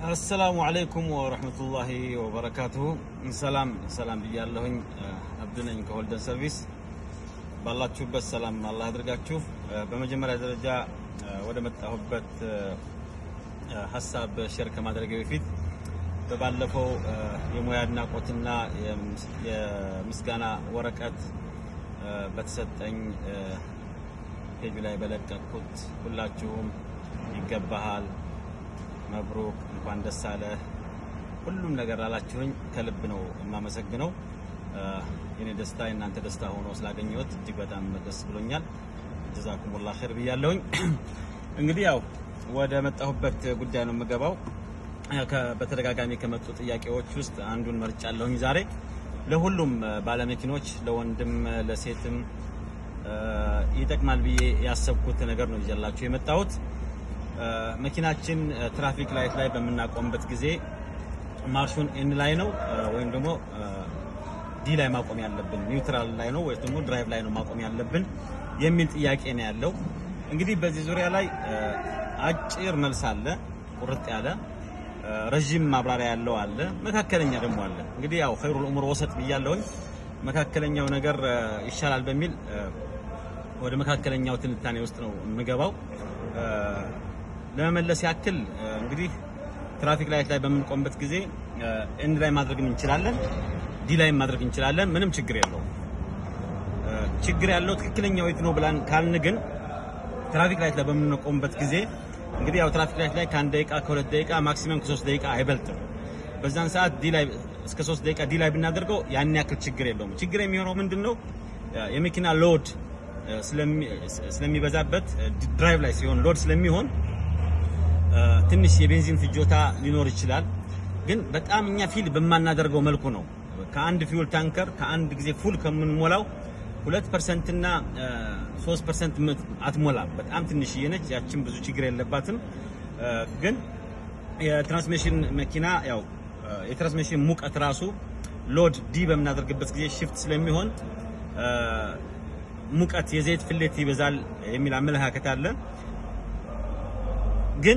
አሰላሙ አለይኩም ወረህመቱላሂ ወበረካቱሁ። ሰላም ሰላም ብያለሁኝ። አብዱ ነኝ ከሆልደን ሰርቪስ። ባላችሁበት ሰላም አላህ አድርጋችሁ። በመጀመሪያ ደረጃ ወደ መጣሁበት ሀሳብ ሼር ከማድረግ በፊት በባለፈው የሙያ አድናቆትና የምስጋና ወረቀት በተሰጠኝ ፔጁ ላይ በለቀቅኩት ሁላችሁም ይገባሃል መብሩክ እንኳን ደስ አለ ሁሉም ነገር አላችሁኝ። ከልብ ነው የማመሰግነው። የኔ ደስታ የእናንተ ደስታ ሆኖ ስላገኘሁት እጅግ በጣም ደስ ብሎኛል። ጀዛኩሙላህ ኸይር ብያለሁኝ። እንግዲህ ያው ወደ መጣሁበት ጉዳይ ነው የምገባው። በተደጋጋሚ ከመጡ ጥያቄዎች ውስጥ አንዱን መርጫለሁኝ ዛሬ ለሁሉም ባለመኪኖች ለወንድም ለሴትም ይጠቅማል ብዬ ያሰብኩት ነገር ነው ይዤላችሁ የመጣሁት። መኪናችን ትራፊክ ላይት ላይ በምናቆምበት ጊዜ ማርሹን ኤን ላይ ነው ወይም ደግሞ ዲ ላይ ማቆም ያለብን፣ ኒውትራል ላይ ነው ወይም ደግሞ ድራይቭ ላይ ነው ማቆም ያለብን የሚል ጥያቄ ነው ያለው። እንግዲህ በዚህ ዙሪያ ላይ አጭር መልስ አለ፣ ቁርጥ ያለ ረዥም ማብራሪያ ያለው አለ፣ መካከለኛ ደግሞ አለ። እንግዲህ ያው ኸይሩል ኡሙር ወሰጥ ብያለሁኝ። መካከለኛው ነገር ይሻላል በሚል ወደ መካከለኛው ትንታኔ ውስጥ ነው የምገባው። ለመመለስ ያክል እንግዲህ ትራፊክ ላይት ላይ በምንቆምበት ጊዜ ኤንድ ላይ ማድረግ እንችላለን፣ ዲ ላይ ማድረግ እንችላለን። ምንም ችግር የለውም። ችግር ያለው ትክክለኛው የት ነው ብላን ካልን ግን ትራፊክ ላይት ላይ በምንቆምበት ጊዜ እንግዲህ ያው ትራፊክ ላይት ላይ ከአንድ ደቂቃ ከሁለት ደቂቃ ማክሲመም ከሶስት ደቂቃ አይበልጥም። በዛን ሰዓት ዲ ላይ እስከ ሶስት ደቂቃ ዲ ላይ ብናደርገው ያን ያክል ችግር የለውም። ችግር የሚሆነው ምንድን ነው የመኪና ሎድ ስለሚበዛበት ድራይቭ ላይ ሲሆን ሎድ ስለሚሆን ትንሽ የቤንዚን ፍጆታ ሊኖር ይችላል። ግን በጣም እኛ ፊል በማናደርገው መልኩ ነው። ከአንድ ፊውል ታንከር ከአንድ ጊዜ ፉል ከምንሞላው ሁለት ፐርሰንት እና ሶስት ፐርሰንት አትሞላም። በጣም ትንሽዬ ነች። ያችን ብዙ ችግር የለባትም። ግን የትራንስሚሽን መኪና ያው የትራንስሚሽን ሙቀት ራሱ ሎድ ዲ በምናደርግበት ጊዜ ሽፍት ስለሚሆን ሙቀት የዘይት ፍሌት ይበዛል የሚል አመለካከት አለ። ግን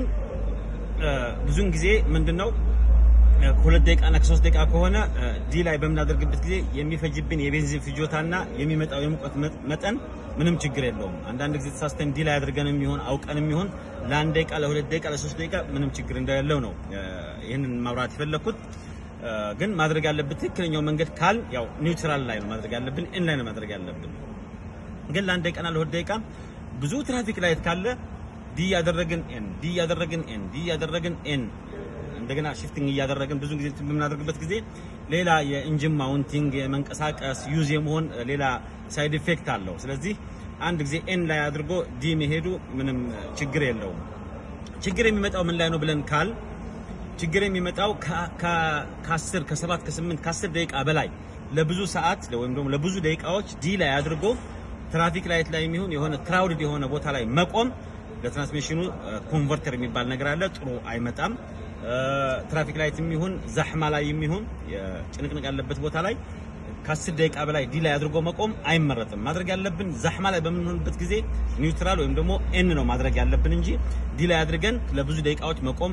ብዙውን ጊዜ ምንድነው ከሁለት ደቂቃ እና ከሶስት ደቂቃ ከሆነ ዲ ላይ በምናደርግበት ጊዜ የሚፈጅብን የቤንዚን ፍጆታና የሚመጣው የሙቀት መጠን ምንም ችግር የለውም። አንዳንድ ጊዜ ተሳስተን ዲ ላይ አድርገን የሚሆን አውቀን የሚሆን ለአንድ ደቂቃ፣ ለሁለት ደቂቃ፣ ለሶስት ደቂቃ ምንም ችግር እንደሌለው ነው ይህንን ማብራት የፈለግኩት። ግን ማድረግ ያለብን ትክክለኛው መንገድ ካል ያው ኒውትራል ላይ ነው ማድረግ ያለብን፣ ኤን ላይ ነው ማድረግ ያለብን። ግን ለአንድ ደቂቃና ለሁለት ደቂቃ ብዙ ትራፊክ ላይት ካለ ዲ እያደረግን ኤን ዲ እያደረግን ኤን ዲ እያደረግን ኤን እንደገና ሽፍቲንግ እያደረግን ብዙ ጊዜ በምናደርግበት ጊዜ ሌላ የኢንጂን ማውንቲንግ የመንቀሳቀስ ዩዝ የመሆን ሌላ ሳይድ ኢፌክት አለው። ስለዚህ አንድ ጊዜ ኤን ላይ አድርጎ ዲ መሄዱ ምንም ችግር የለውም። ችግር የሚመጣው ምን ላይ ነው ብለን ካል ችግር የሚመጣው ከ10 ከ7 ከ8 ከ10 ደቂቃ በላይ ለብዙ ሰዓት ወይም ደግሞ ለብዙ ደቂቃዎች ዲ ላይ አድርጎ ትራፊክ ላይት ላይ የሚሆን የሆነ ክራውድድ የሆነ ቦታ ላይ መቆም ለትራንስሚሽኑ ኮንቨርተር የሚባል ነገር አለ። ጥሩ አይመጣም። ትራፊክ ላይት የሚሆን ዛህማ ላይ የሚሆን ጭንቅንቅ ያለበት ቦታ ላይ ከአስር ደቂቃ በላይ ዲ ላይ አድርጎ መቆም አይመረጥም። ማድረግ ያለብን ዛህማ ላይ በምንሆንበት ጊዜ ኒውትራል ወይም ደግሞ ኤን ነው ማድረግ ያለብን እንጂ ዲ ላይ አድርገን ለብዙ ደቂቃዎች መቆም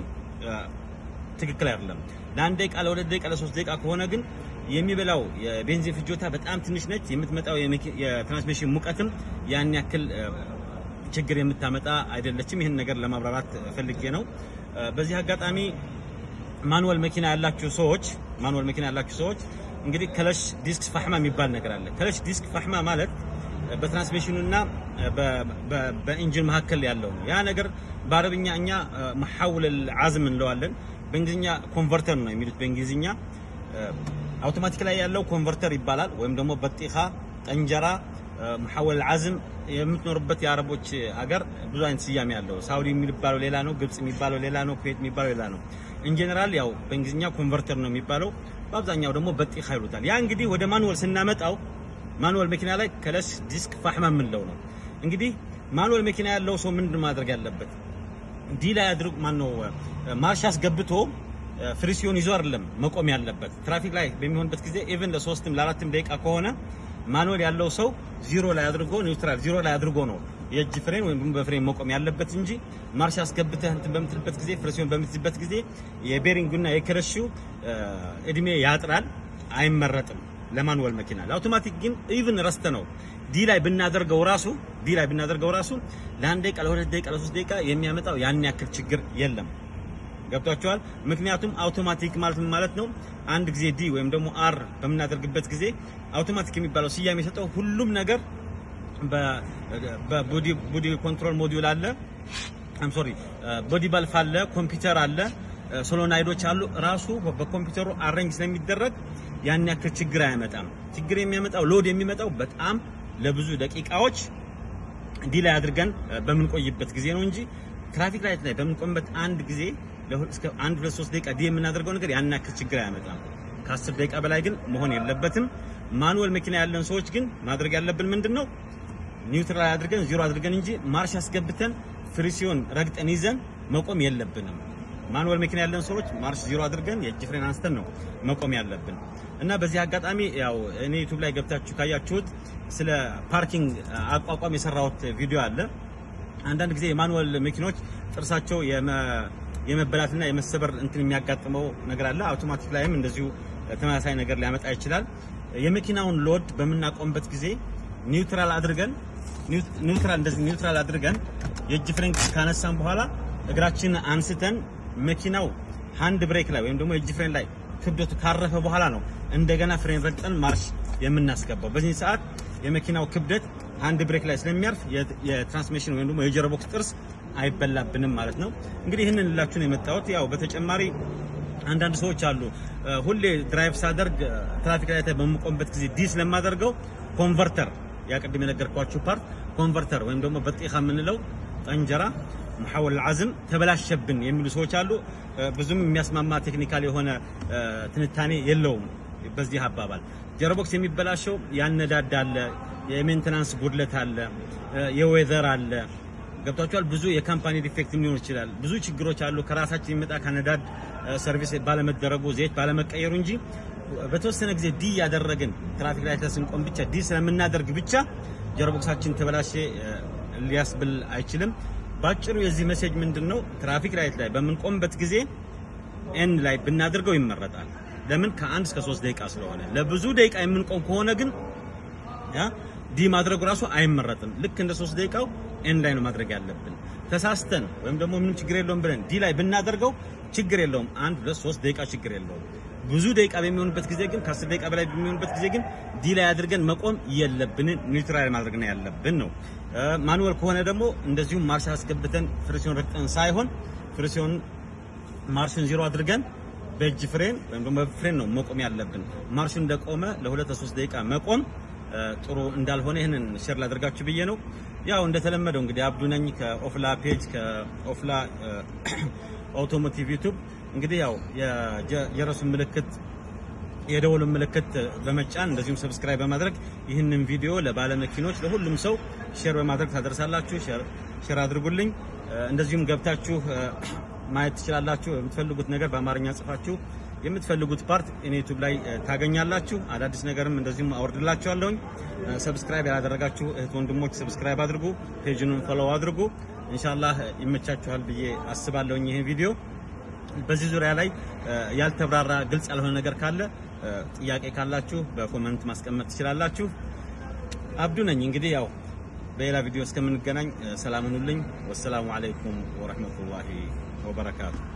ትክክል አይደለም። ለአንድ ደቂቃ፣ ለሁለት ደቂቃ፣ ለሶስት ደቂቃ ከሆነ ግን የሚበላው የቤንዚን ፍጆታ በጣም ትንሽ ነች። የምትመጣው የትራንስሚሽን ሙቀትም ያን ያክል ችግር የምታመጣ አይደለችም። ይህን ነገር ለማብራራት ፈልጌ ነው። በዚህ አጋጣሚ ማኑዋል መኪና ያላችሁ ሰዎች ማኑዋል መኪና ያላችሁ ሰዎች እንግዲህ ከለሽ ዲስክ ፋህማ የሚባል ነገር አለ። ከለሽ ዲስክ ፋህማ ማለት በትራንስሚሽኑና በኢንጂን መካከል ያለው ነው። ያ ነገር በአረብኛ እኛ መሐውል አዝም እንለዋለን። በእንግሊዝኛ ኮንቨርተር ነው የሚሉት በእንግሊዝኛ አውቶማቲክ ላይ ያለው ኮንቨርተር ይባላል። ወይም ደግሞ በጢኻ ጠንጀራ መሐወል አዝም የምትኖርበት የአረቦች ሀገር ብዙ አይነት ስያሜ ያለው ሳውዲ የሚባለው ሌላ ነው፣ ግብጽ የሚባለው ሌላ ነው፣ ኩዌት የሚባለው ሌላ ነው። ኢንጀነራል ያው በእንግሊዝኛ ኮንቨርተር ነው የሚባለው፣ በአብዛኛው ደግሞ በጢኻ ይሉታል። ያ እንግዲህ ወደ ማኑወል ስናመጣው ማኑወል መኪና ላይ ከለሽ ዲስክ ፋህማ የምንለው ነው። እንግዲህ ማኑወል መኪና ያለው ሰው ምንድን ማድረግ ያለበት ዲ ላይ አድርጎ ማነው ማርሽ አስገብቶ ፍሪሲዮን ይዞ አይደለም መቆም ያለበት። ትራፊክ ላይ በሚሆንበት ጊዜ ኢቭን ለሶስትም ለአራትም ደቂቃ ከሆነ ማኑዌል ያለው ሰው ዚሮ ላይ አድርጎ ኒውትራል ዚሮ ላይ አድርጎ ነው የእጅ ፍሬን ወይም ደግሞ በፍሬን መቆም ያለበት እንጂ ማርሽ አስገብተህ እንትን በምትልበት ጊዜ ፍሬሲዮን በምትይዝበት ጊዜ የቤሪንጉና የክረሺው እድሜ ያጥራል፣ አይመረጥም ለማንወል መኪና። ለአውቶማቲክ ግን ኢቭን ረስተ ነው ዲ ላይ ብናደርገው ራሱ ዲ ላይ ብናደርገው ራሱ ለአንድ ደቂቃ ለሁለት ደቂቃ ለሶስት ደቂቃ የሚያመጣው ያን ያክል ችግር የለም። ገብቷቸዋል። ምክንያቱም አውቶማቲክ ማለት ምን ማለት ነው? አንድ ጊዜ ዲ ወይም ደግሞ አር በምናደርግበት ጊዜ አውቶማቲክ የሚባለው ስያሜ የሰጠው ሁሉም ነገር በቦዲ ቦዲ ኮንትሮል ሞዲዩል አለ። አም ሶሪ ቦዲ ባልፍ አለ፣ ኮምፒውተር አለ፣ ሶሎናይዶች አሉ። ራሱ በኮምፒውተሩ አሬንጅ ስለሚደረግ ያን ያክል ችግር አያመጣም። ችግር የሚያመጣው ሎድ የሚመጣው በጣም ለብዙ ደቂቃዎች ዲ ላይ አድርገን በምንቆይበት ጊዜ ነው እንጂ ትራፊክ ላይት ላይ በምንቆምበት አንድ ጊዜ እስከ አንድ ሁለት ሶስት ደቂቃ ዲ የምናደርገው ነገር ያን ያክል ችግር አያመጣም። ከአስር ደቂቃ በላይ ግን መሆን የለበትም። ማኑወል መኪና ያለን ሰዎች ግን ማድረግ ያለብን ምንድን ነው? ኒውትራል አድርገን ዜሮ አድርገን እንጂ ማርሽ አስገብተን ፍሪሲዮን ረግጠን ይዘን መቆም የለብንም። ማኑወል መኪና ያለን ሰዎች ማርሽ ዜሮ አድርገን የእጅ ፍሬን አንስተን ነው መቆም ያለብን እና በዚህ አጋጣሚ ያው እኔ ዩቲዩብ ላይ ገብታችሁ ካያችሁት ስለ ፓርኪንግ አቋቋም የሰራሁት ቪዲዮ አለ። አንዳንድ ጊዜ የማኑወል መኪኖች ጥርሳቸው የመበላትና የመሰበር እንትን የሚያጋጥመው ነገር አለ። አውቶማቲክ ላይም እንደዚሁ ተመሳሳይ ነገር ሊያመጣ ይችላል። የመኪናውን ሎድ በምናቆምበት ጊዜ ኒውትራል አድርገን ኒውትራል እንደዚህ ኒውትራል አድርገን የእጅ ፍሬን ካነሳን በኋላ እግራችንን አንስተን መኪናው ሃንድ ብሬክ ላይ ወይም ደግሞ የእጅ ፍሬን ላይ ክብደቱ ካረፈ በኋላ ነው እንደገና ፍሬን ረግጠን ማርሽ የምናስገባው። በዚህ ሰዓት የመኪናው ክብደት ሃንድ ብሬክ ላይ ስለሚያርፍ የትራንስሚሽን ወይም ደግሞ የጀርቦክስ ጥርስ አይበላብንም ማለት ነው። እንግዲህ ይህንን ልላችሁ ነው የመጣሁት። ያው በተጨማሪ አንዳንድ ሰዎች አሉ ሁሌ ድራይቭ ሳደርግ ትራፊክ ላይ በምቆምበት ጊዜ ዲ ስለማደርገው ኮንቨርተር ያ ቅድም የነገርኳችሁ ፓርት ኮንቨርተር ወይም ደግሞ በጢኻ የምንለው ጠንጀራ መሐወል አዝም ተበላሸብን የሚሉ ሰዎች አሉ። ብዙም የሚያስማማ ቴክኒካል የሆነ ትንታኔ የለውም በዚህ አባባል። ጀርቦክስ የሚበላሸው ያነዳድ አለ፣ የሜንቴናንስ ጉድለት አለ፣ የዌዘር አለ። ገብቷቸዋል። ብዙ የካምፓኒ ዲፌክት ሊሆን ይችላል። ብዙ ችግሮች አሉ። ከራሳችን የሚመጣ ከነዳድ ሰርቪስ ባለመደረጉ ዘይት ባለመቀየሩ እንጂ በተወሰነ ጊዜ ዲ ያደረግን ትራፊክ ላይ ስንቆም ብቻ ዲ ስለምናደርግ ብቻ ጀርቦክሳችን ተበላሸ ሊያስብል አይችልም። ባጭሩ የዚህ ሜሴጅ ምንድን ነው? ትራፊክ ላይት ላይ በምንቆምበት ጊዜ ኤን ላይ ብናደርገው ይመረጣል። ለምን? ከአንድ እስከ ሶስት ደቂቃ ስለሆነ። ለብዙ ደቂቃ የምንቆም ከሆነ ግን ያ ዲ ማድረጉ ራሱ አይመረጥም። ልክ እንደ ሶስት ደቂቃው ኤን ላይ ነው ማድረግ ያለብን። ተሳስተን ወይም ደግሞ ምንም ችግር የለውም ብለን ዲ ላይ ብናደርገው ችግር የለውም። አንድ ሁለት ሶስት ደቂቃ ችግር የለውም። ብዙ ደቂቃ በሚሆንበት ጊዜ ግን ከአስር ደቂቃ በላይ በሚሆንበት ጊዜ ግን ዲ ላይ አድርገን መቆም የለብንን ኒውትራል ማድረግ ነው ያለብን ነው። ማኑወል ከሆነ ደግሞ እንደዚሁም ማርሽ አስገብተን ፍሪሲዮን ረግጠን ሳይሆን ፍሪሲዮን ማርሽን ዜሮ አድርገን በእጅ ፍሬን ወይም ደግሞ በፍሬን ነው መቆም ያለብን። ማርሹ እንደቆመ ለሁለት ለሶስት ደቂቃ መቆም ጥሩ እንዳልሆነ ይህንን ሼር ላደርጋችሁ ብዬ ነው። ያው እንደተለመደው እንግዲህ አብዱ ነኝ ከኦፍላ ፔጅ ከኦፍላ አውቶሞቲቭ ዩቲዩብ እንግዲህ ያው የጀረሱን ምልክት የደወሉን ምልክት በመጫን እንደዚሁም ሰብስክራይብ በማድረግ ይህንን ቪዲዮ ለባለመኪኖች ለሁሉም ሰው ሼር በማድረግ ታደርሳላችሁ። ሼር አድርጉልኝ። እንደዚሁም ገብታችሁ ማየት ትችላላችሁ። የምትፈልጉት ነገር በአማርኛ ጽፋችሁ የምትፈልጉት ፓርት እኔ ዩቲዩብ ላይ ታገኛላችሁ። አዳዲስ ነገርም እንደዚሁም አወርድላችኋለሁኝ። ሰብስክራይብ ያላደረጋችሁ እህት ወንድሞች ሰብስክራይብ አድርጉ፣ ፔጅኑን ፎሎው አድርጉ። ኢንሻአላህ ይመቻችኋል ብዬ አስባለሁኝ ይሄ ቪዲዮ በዚህ ዙሪያ ላይ ያልተብራራ ግልጽ ያልሆነ ነገር ካለ ጥያቄ ካላችሁ በኮመንት ማስቀመጥ ትችላላችሁ። አብዱ ነኝ እንግዲህ ያው በሌላ ቪዲዮ እስከምንገናኝ ሰላም ሁኑልኝ። ወሰላሙ አለይኩም ወረህመቱላሂ ወበረካቱ።